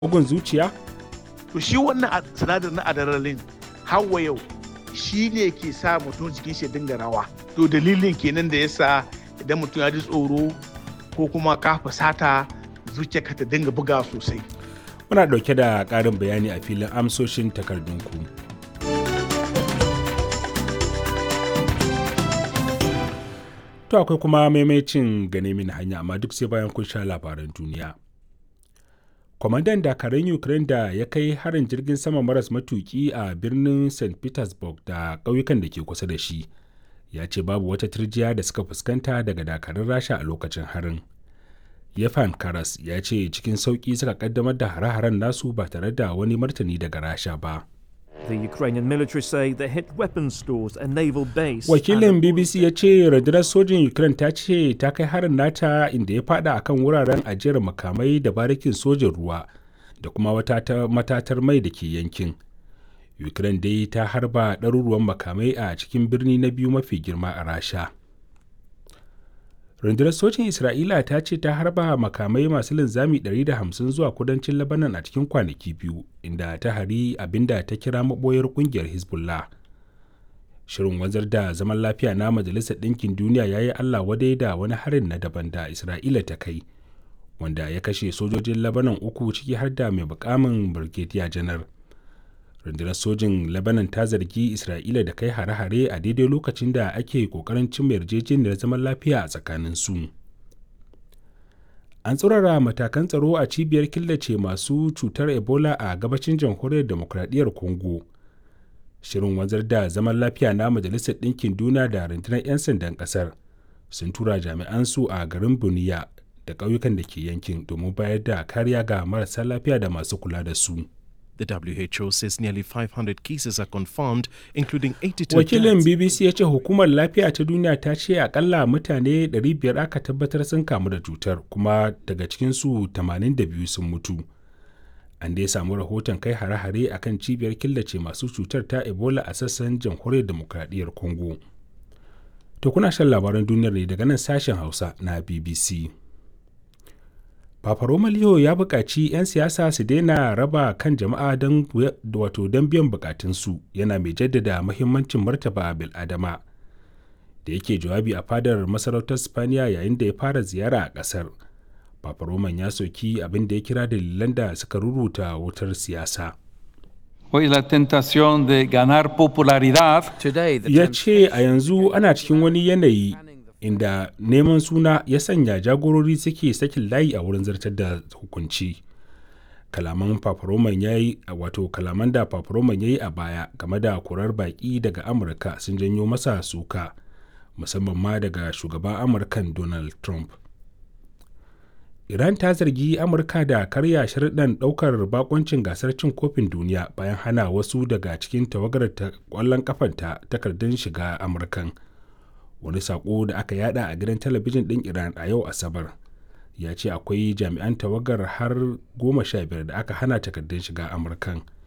bugun zuciya to shi wannan sinadarin na adrenaline hawa yau shi ne ke sa mutum jikin shi dinga rawa to dalilin kenan da yasa idan mutum ya ji tsoro ko kuma ka fusata zuciyarka ta dinga buga sosai muna ɗauke da ƙarin bayani a filin amsoshin takardunku to akwai kuma maimacin gane mini hanya amma duk sai bayan kun sha labaran duniya kwamandan dakarun ukraine da ya kai harin jirgin sama maras matuki a birnin st petersburg da ƙauyukan da ke kusa da shi ya ce babu wata turjiya da suka fuskanta daga dakarun rasha a lokacin harin yefan karas ya ce cikin sauƙi suka kaddamar da hare-haren nasu ba tare da wani martani daga rasha ba The Ukrainian military say they hit weapons stores and naval base. wakilin bbc ya ce rundunar sojin ukraine ta ce ta kai harin nata inda ya fada akan wuraren ajiyar makamai da barikin sojin ruwa da kuma wata matatar mai da ke yankin ukraine dai ta harba ɗaruruwan makamai a cikin birni na biyu mafi girma a rasha rundunar sojin isra'ila ta ce ta harba makamai masu linzami 150 zuwa kudancin labanan a cikin kwanaki biyu inda ta hari abinda ta kira maboyar kungiyar hezbollah shirin wanzar da zaman lafiya na majalisar ɗinkin duniya ya yi allah wadai da wani harin na daban da isra'ila ta kai wanda ya kashe sojojin labanan uku ciki har da mai bukamin brigadier janar rundunar sojin lebanon ta zargi isra'ila da kai hare-hare a daidai lokacin da ake kokarin cimma yarjejeniyar zaman lafiya a tsakanin su an tsurara matakan tsaro a cibiyar killace masu cutar ebola a gabacin jamhuriyar demokradiyyar congo shirin wanzar da zaman lafiya na majalisar ɗinkin duniya da rundunar 'yan sandan ƙasar sun tura jami'an su a garin buniya da ƙauyukan da ke yankin domin bayar da kariya ga marasa lafiya da masu kula da su. The WHO says nearly 500 cases are confirmed, including 82 Wakilin deaths. BBC ya ce hukumar lafiya ta duniya ta ce akalla mutane 500 aka tabbatar sun kamu da cutar kuma daga cikinsu 82 sun mutu. An dai samu rahoton kai hare-hare a kan cibiyar killace masu cutar ta Ebola a sassan jamhuriyar demokradiyyar Congo. To kuna shan labaran duniyar ne daga nan sashen Hausa na BBC. Papa Roma Leo ya buƙaci 'yan siyasa su daina raba kan jama'a don wato don biyan bukatunsu yana mai jaddada mahimmancin martaba bil'adama da yake jawabi a fadar masarautar Spaniya yayin da ya fara ziyara a ƙasar. Papa Roman ya soki abin da ya kira dalilan da suka ruruta wutar siyasa. Hoy la tentación de ganar popularidad Today, the Ya ce a yanzu ana cikin wani yanayi inda neman suna ya sanya jagorori suke sakin layi a wurin zartar da hukunci kalaman paparoman ya yi wato kalaman da paparoman ya yi a baya game da kurar baki daga amurka sun janyo masa suka musamman ma daga shugaban amurkan donald trump iran ta zargi amurka da karya sharuɗan ɗaukar bakoncin gasar cin kofin duniya bayan hana wasu daga cikin tawagar ƙwallon kafanta takardun shiga amurkan wani sako da aka yada a gidan talabijin ɗin iran a yau asabar ya ce akwai jami'an tawagar har goma sha biyar da aka hana takardun shiga amurkan